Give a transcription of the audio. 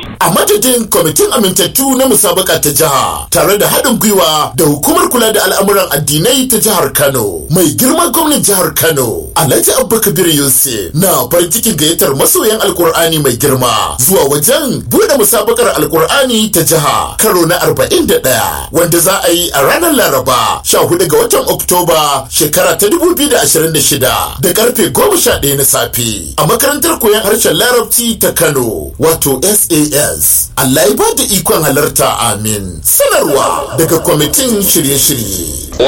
a madadin kwamitin amintattu na musabaka ta jiha tare da haɗin gwiwa da hukumar kula da al'amuran addinai ta jihar kano mai girman gwamnan jihar kano alhaji abubakar yusuf na farin cikin gayyatar masoyan alkur'ani mai girma zuwa wajen buɗe musabakar alkur'ani ta jiha karo na 41 wanda za a yi a ranar laraba 14 ga watan oktoba shekara ta 2026 da karfe 11 na safe a makarantar koyon harshen larabci ta kano wato sas allah ya ba da ikon halarta amin sanarwa daga kwamitin shirye-shirye